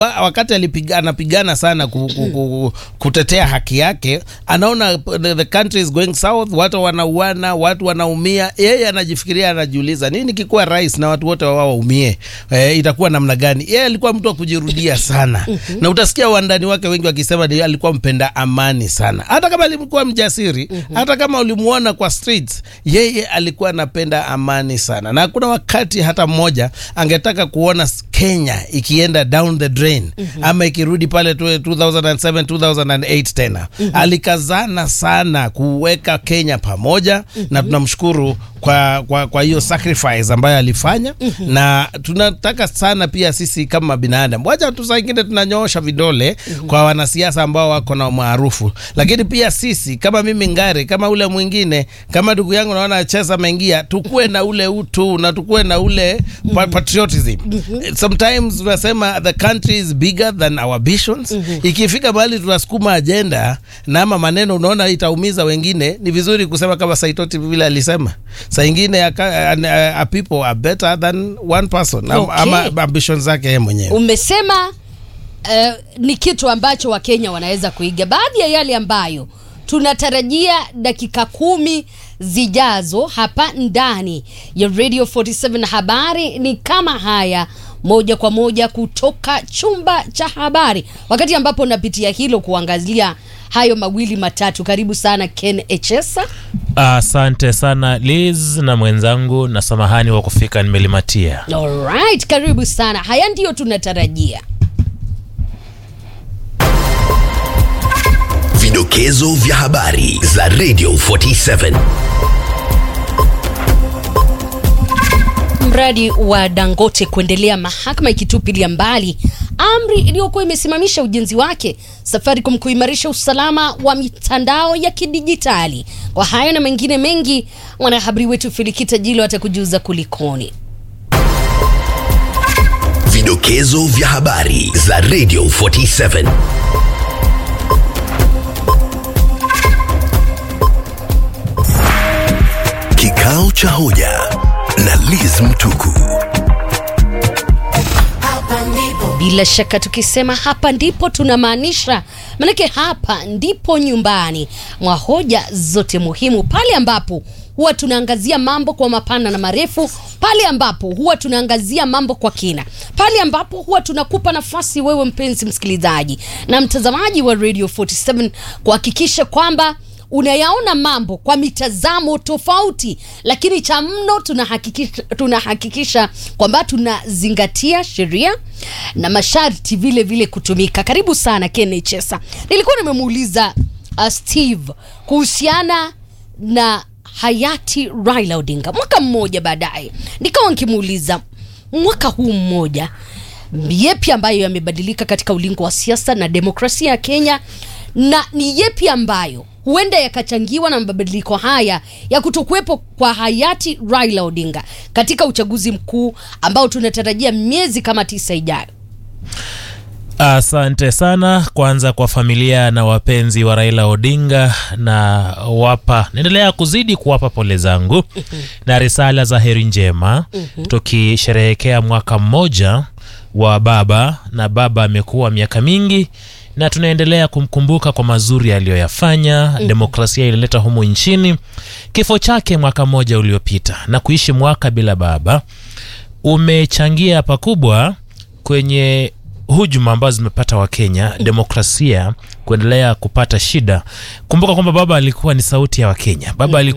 Wa- wakati alipiga, anapigana sana ku, ku, ku, kutetea haki yake, anaona the, the country is going south, watu wanauana, watu wanaumia. Yeye anajifikiria, anajiuliza nini kikuwa rais na watu wote wao waumie, eh, itakuwa namna gani? Yeye alikuwa mtu wa kujirudia sana, na utasikia wandani wake wengi wakisema ni alikuwa mpenda amani sana, hata kama alikuwa mjasiri, hata kama ulimuona kwa streets, yeye alikuwa anapenda amani sana, na hakuna wakati hata mmoja angetaka kuona Kenya ikienda down the drain ama ikirudi pale tu- 2007 2008 tena. Alikazana sana kuweka Kenya pamoja na tunamshukuru kwa kwa kwa hiyo sacrifice ambayo alifanya na tunataka sana pia sisi kama binadamu, wacha tu saa ingine tunanyoosha vidole kwa wanasiasa ambao wako na maarufu, lakini pia sisi kama mimi Ngare, kama ule mwingine, kama ndugu yangu naona Chesa ameingia, tukuwe na ule utu na tukuwe na ule pa- patriotism. Sometimes tunasema the country is bigger than our ambitions. Ikifika mahali tunasukuma agenda na ama maneno unaona itaumiza wengine, ni vizuri kusema kama Saitoti vile alisema, saa ingine a, a, a people are better than one person Am- Okay. ama ambitions zake yeye mwenyewe. Umesema uh, ni kitu ambacho Wakenya wanaweza kuiga. Baadhi ya yale ambayo tunatarajia dakika kumi zijazo hapa ndani ya Radio 47 habari ni kama haya moja kwa moja kutoka chumba cha habari, wakati ambapo napitia hilo kuangazia hayo mawili matatu. Karibu sana Ken Echesa. Asante sana Liz na mwenzangu, na samahani wa kufika nimelimatia. Alright, karibu sana. Haya ndiyo tunatarajia. Vidokezo vya habari za Radio 47. Mradi wa Dangote kuendelea, mahakama ikitupilia mbali amri iliyokuwa imesimamisha ujenzi wake, Safaricom kuimarisha usalama wa mitandao ya kidijitali. Kwa hayo na mengine mengi, mwanahabari wetu Filikita Jilo atakujuza kulikoni. Vidokezo vya habari za Radio 47. Kikao cha hoja na Liz Mtuku. Bila shaka tukisema hapa ndipo tunamaanisha, manake hapa ndipo nyumbani mwa hoja zote muhimu, pale ambapo huwa tunaangazia mambo kwa mapana na marefu, pale ambapo huwa tunaangazia mambo kwa kina, pale ambapo huwa tunakupa nafasi wewe mpenzi msikilizaji na mtazamaji wa Radio 47 kuhakikisha kwamba unayaona mambo kwa mitazamo tofauti, lakini cha mno tunahakikisha, tunahakikisha kwamba tunazingatia sheria na masharti vile vile kutumika. Karibu sana Ken Chesa. Nilikuwa nimemuuliza uh, Steve kuhusiana na hayati Raila Odinga mwaka mmoja baadaye, nikawa nikimuuliza mwaka huu mmoja yepi ambayo yamebadilika katika ulingo wa siasa na demokrasia ya Kenya na ni yepi ambayo huenda yakachangiwa na mabadiliko haya ya kutokuwepo kwa hayati Raila Odinga katika uchaguzi mkuu ambao tunatarajia miezi kama tisa ijayo. Asante sana kwanza kwa familia na wapenzi wa Raila Odinga, na wapa naendelea kuzidi kuwapa pole zangu na risala za heri njema, tukisherehekea mwaka mmoja wa baba, na baba amekuwa miaka mingi na tunaendelea kumkumbuka kwa mazuri aliyoyafanya. Demokrasia ilileta humu nchini. Kifo chake mwaka mmoja uliopita na kuishi mwaka bila baba umechangia pakubwa kwenye hujuma ambazo zimepata Wakenya, demokrasia kuendelea kupata shida. Kumbuka kwamba baba alikuwa ni sauti ya Wakenya, baba alikuwa